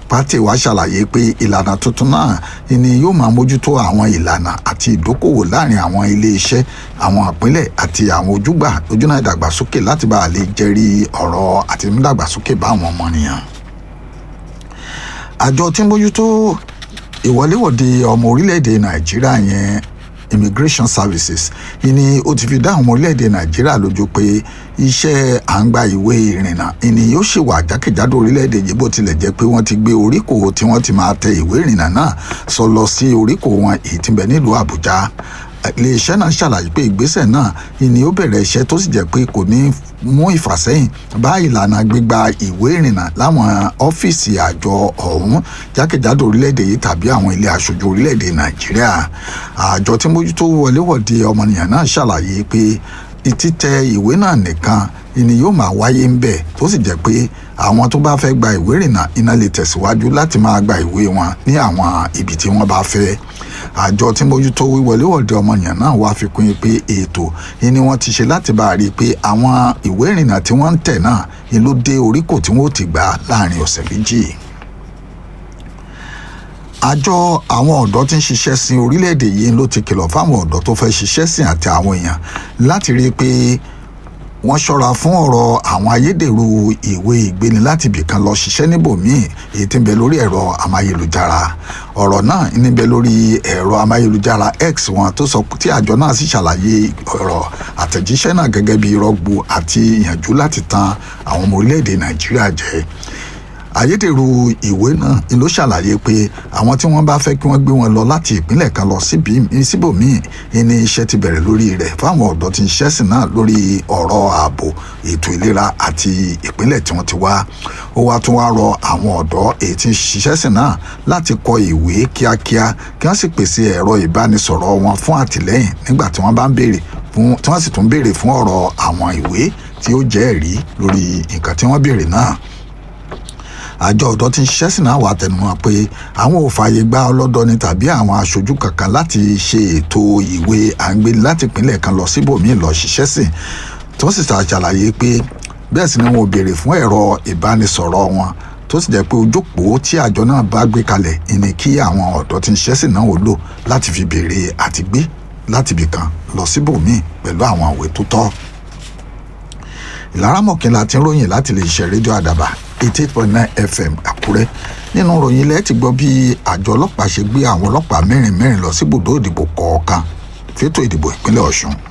pátì wa ṣàlàyé pé ìlànà tuntun náà ni yóò máa mójútó àwọn ìlànà àti ìdókòwò láàrin àwọn iléeṣẹ́ àwọn ìpínlẹ̀ àti àwọn ojúgbà ojúnà ìdàgbàsókè láti bá a lè jẹ́rí ọ̀rọ̀ àti ìmúdàgbàsókè bá àwọn ọmọnìyàn. àjọ tí ń mójútó ìwọléwọ̀de ọmọ orílẹ̀-èdè nàìjíríà yẹn immigration services ìní ó ti fi dá àwọn ọmọ orílẹ̀-èdè nàìjíríà lójú pé iṣẹ́ à ń gba ìwé ìrìnnà ìní yóò ṣì wà jákèjádò orílẹ̀-èdè yìí bó tilẹ̀ jẹ́ pé wọ́n ti gbé oríkò tí wọ́n ti máa tẹ ìwé ìrìnnà náà sọ lọ sí oríkò wọn èyí tí ń bẹ nílùú àbújá iléeṣẹ́ náà ṣàlàyé pé ìgbésẹ̀ náà ìní ó bẹ̀rẹ̀ iṣẹ́ tó sì jẹ́ pé kò ní mú ìfàsẹ́yìn bá ìlànà gbígba ìwé ìrìnnà láwọn ọ́fíìsì àjọ ọ̀hún jákèjádò orílẹ̀-èdè yìí tàbí àwọn ilé aṣojú orílẹ̀-èdè nàìjíríà àjọ tí mójútó wọléwọ̀de ọmọnìyàn náà ṣàlàyé pé títẹ ìwé náà nìkan ni yóò máa wáyé ń bẹ̀ tó sì jẹ́ pé àwọn tó bá fẹ́ gba ìwé ìrìnnà iná lè tẹ̀síwájú láti máa gba ìwé wọn ní àwọn ibi tí wọ́n bá fẹ́ àjọ tí mójútó wíwọléwọ̀de ọmọnìyàn náà wá fi kún pé ètò ni wọ́n ti ṣe láti bá a rí i pé àwọn ìwé ìrìnnà tí wọ́n ń tẹ̀ náà ni ló dé oríkò tí wọ́n ó ti gbà láàrin ọ̀sẹ̀ méjì àjọ àwọn ọ̀dọ́ tí ń ṣiṣẹ́ sin orílẹ̀-èdè yìí ló ti kìlọ̀ fáwọn ọ̀dọ́ tó fẹ́ ṣiṣẹ́ sìn àti àwọn èèyàn láti rí i pé wọ́n ṣọ́ra fún ọ̀rọ̀ àwọn ayédèrú ìwé ìgbéni láti ibìkan lọ ṣiṣẹ́ níbòmíì èyí tí ń bẹ lórí ẹ̀rọ amáyélujára ọ̀rọ̀ náà ń bẹ lórí ẹ̀rọ amáyélujára x wọn tó sọ tí àjọ náà sì ṣàlàyé ọ̀rọ̀ àtẹ̀jíṣẹ́ náà gẹ́gẹ́ bí rọ́gbù àti ìyànjú láti tan àwọn ọmọ orílẹ̀-èdè nàìjíríà jẹ ayédèrú ìwé náà ló ṣàlàyé pé àwọn tí wọ́n bá fẹ́ kí wọ́n gbé wọn lọ láti ìpínlẹ̀ kan lọ síbòmíì ní iṣẹ́ ti bẹ̀rẹ̀ lórí rẹ̀ fáwọn ọ̀dọ́ tí ń ṣẹ́sìn náà lórí ọ̀rọ̀ ààbò ètò ìlera àti ìpínlẹ̀ tí wọ́n ti wá ó wá tún wá rọ àwọn ọ̀dọ́ èyí tí ń ṣiṣẹ́sìn náà láti kọ ìwé kíákíá kí wọ́n sì pèsè ẹ̀rọ ìbánisọ̀rọ̀ wọn fún àtìlẹ́yìn nígbà tí wọ́n bá ń béèrè fún tí wọ́n sì tún béèrè fún ọ̀rọ̀ àwọn ìwé tí ó jẹ́ ẹ̀rí lórí nǹkan tí wọ́n béèrè náà àjọ ọ̀dọ́ tí ń ṣiṣẹ́ sí náà wà tẹnumọ́ pé àwọn ò fààyè gba ọlọ́dọni tàbí àwọn aṣojú kankan láti ṣe ètò ìwé àǹgbé láti ìpínlẹ̀ kan lọ síbòmíì lọ ṣiṣẹ́ sí tó sì ṣàlàyé pé bẹ́ẹ̀ sì ni wọn ò béèrè fún ẹ̀rọ ìbánisọ̀rọ̀ wọn tó sì jẹ́ pé ojókòó tí àjọ náà bá gbé kalẹ̀ ìní kí àwọn ọ̀dọ́ tí ń ṣiṣẹ́ sí náà ò lò láti fi béèrè àtìgbé láti ibìkan lọ síbòmíì pẹ̀lú àwọn ìwé tó tọ́ ìlara mọ̀kínlá ti ń ròyìn láti lè ṣe rédíò àdàbà eighty eight point nine fm àkúrẹ́ nínú ròyìn ilẹ̀ ti gbọ́ bí àjọ ọlọ́pàá ṣe gbé àwọn ọlọ́pàá mẹ́rin mẹ́rin lọ síbùdó ìdìbò kọ̀ọ̀kan fétò ìdìbò ìpínlẹ̀ ọ̀ṣun